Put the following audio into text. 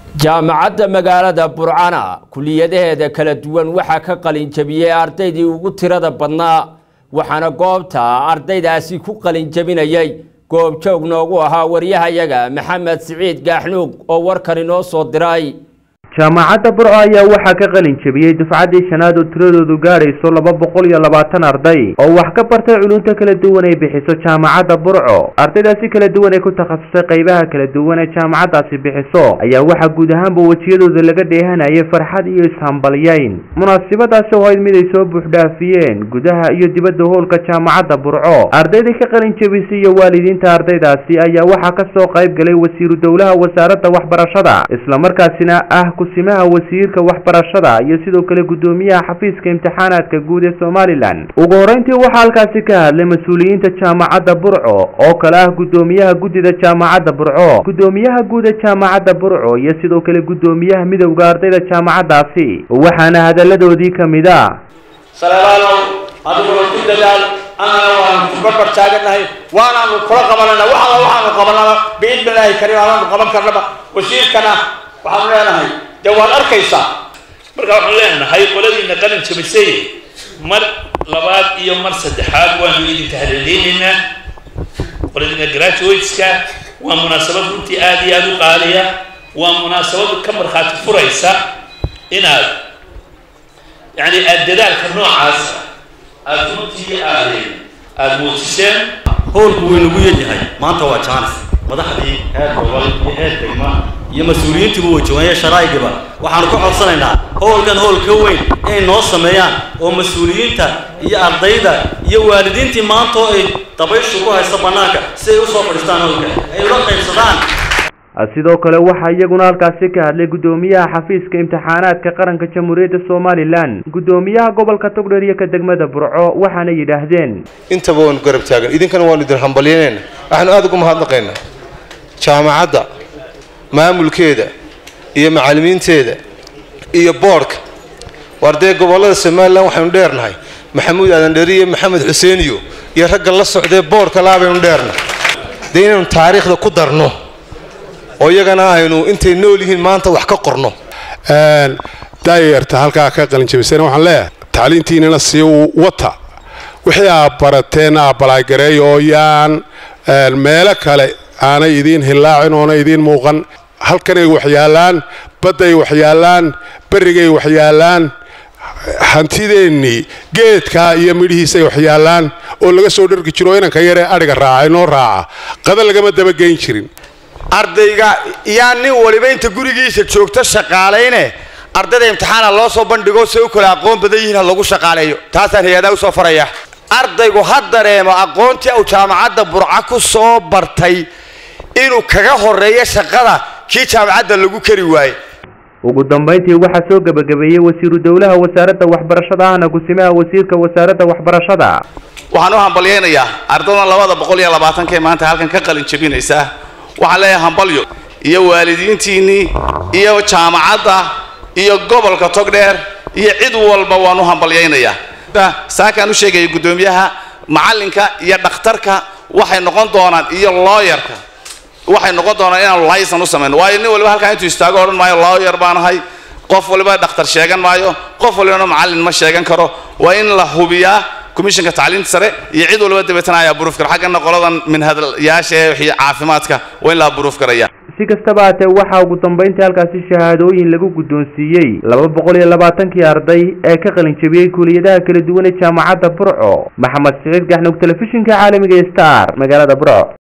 jaamacadda magaalada burcana kuliyadaheeda kala duwan waxaa ka qalinjabiyey ardaydii ugu tirada badnaa waxaana goobta ardaydaasi ku qalinjabinayay goobjoog noogu ahaa waryahayaga maxamed siciid gaaxnuug oo warkan inoo soo diray jaamacadda burco ayaa waxaa ka qalin jabiyey dufcaddii shanaad oo tiradoodu gaadhayso laba boqol iyo labaatan arday oo wax ka bartay culunta kala duwan ay bixiso jaamacadda burco ardaydaasi kala duwan ee ku takhasusay qaybaha kala duwan ee jaamacaddaasi bixiso ayaa waxaa guud ahaanba wejiyadooda laga dheehanayay farxad iyo ishambalyayn munaasabadaasi oo ayd mid ay soo buuxdhaafiyeen gudaha iyo dibadda hoolka jaamacadda burco ardaydii ka qalin jabisay iyo waalidiinta ardaydaasi ayaa waxaa ka soo qayb galay wasiiru dowlaha wasaaradda waxbarashada islamarkaasina ah kusimaha wasiirka waxbarashada iyo sidoo kale guddoomiyaha xafiiska imtixaanaadka guud ee somalilan ugu horeyntii waxaa halkaasi ka hadlay mas-uuliyiinta jaamacadda burco oo kale ah guddoomiyaha guddida jaamacadda burco guddoomiyaha guud ee jaamacadda burco iyo sidoo kale guddoomiyaha midowda ardayda jaamacaddaasi waxaana hadalladoodii ka mid a saleelaalow adiguna ku dadaal annana waanu kubarbar taaganahay waanaanu kula qabanana wax alla waxaanu qabanaba biidni illaahi kariim aanaanu qaban karnaba wasiirkana waxaanu leenahay dee waad arkaysaa marka waxaan leenahay qoladiina qalin jabisay mar labaad iyo mar saddexaad waanu idinka hadaleynaynaa qoladiina graduateska waa munaasabad runtii aada iyo aada u qaaliya waa munaasabad ka markhaati furaysa inaad yani aada dadaalka noocaasa aada runtii aad aada muujiseen howlku wuu inagu yaryahay maanta waa jaanis madaxdii heer gobol iyo heer degma iyo mas-uuliyiintiiba way joogaan sharaa'igiba waxaanu ka codsanaynaa howlkan howl ka weyn inay noo sameeyaan oo mas-uuliyiinta iyo ardayda iyo waalidiintii maanta oo ay dabayshu ku haysta bannaanka si ay usoo fadhiistaan howlka ay ula qaybsadaan sidoo kale waxaa iyaguna halkaasi ka hadlay guddoomiyaha xafiiska imtixaanaadka qaranka jamhuuriyadda somalilan guddoomiyaha gobolka togdheer iyo ka degmada burco waxaana yidhaahdeen intaba waanu garab taagan idinkana waanu idin hambalyanayna waxaanu aada ugu mahadnaqaynaa jaamacadda maamulkeeda iyo macallimiinteeda iyo boodhka waar dee gobollada somalilan waxaynu dheernahay maxamuud aadan dheri iyo maxamed xuseeniyo iyo ragga la socdee boodhka laa baynu dheernahay dee inaynu taariikhda ku darno oo iyagana aynu intay nool yihiin maanta wax ka qorno daayarta halkaa ka qalinjabisayna waxaan leeyahay tacliintiinana sii wata wixii aad barateen aabalaagareey oo yaan meelo kale aanay idiin hillaacin oona idiin muuqan halkanay waxyaallaan badday waxyaallaan berrigay waxyaallaan hantideennii geedkaa iyo midhihiisay waxyaallaan oo laga soo dhargi jiro inanka yaree adhiga raaca inoo raaca qada lagama dabageyn jirin ardayga yaa nin waliba inta gurigiisa joogto shaqaalayne ardayda imtixaana loo soo bandhigo say u kale aqoon badan yihiin ha lagu shaqaaleeyo taasaan hay-adaa usoo faraya ardaygu ha dareemo aqoontii uu jaamacadda burca ku soo bartay inuu kaga horeeyo shaqada kii jaamacadda lagu kari waaye ugu dambayntii waxaa soo gebagabeeyey wasiiru dowlaha wasaaradda waxbarashada ahna kusimaha wasiirka wasaaradda waxbarashada waxaan u hambalyaynayaa ardaydan labada boqol iyo labaatanka ee maanta halkan ka qalin jabinaysa waxaan leeyahay hambalyo iyo waalidiintiinnii iyo jaamacadda iyo gobolka togdheer iyo cid walba waan u hambalyaynayaa saakaan u sheegaya guddoomiyaha macallinka iyo dhakhtarka waxay noqon doonaan iyo looyarka waxay noqon doonaan inaan laysan u samayno waayo nin waliba halkaa intuu istaago odhan maayo looyar baan ahay qof waliba dhakhtar sheegan maayo qof walibana macallin ma sheegan karo waa in la hubiyaa komishanka tacliinta sare iyo cid walba dabeetana ayaa buruuf kara xaggana qoladan minhadlayaasha ee wixii caafimaadka waa in la buruuf karaya si kastaba haatee waxaa ugu dambayntii halkaasi shahaadooyin lagu guddoonsiiyey laba boqol iyo labaatankii arday ee ka qalin jabiyey kuuliyadaha kala duwan ee jaamacadda burco maxamed siciid gaxnug telefishinka caalamiga star magaalada burco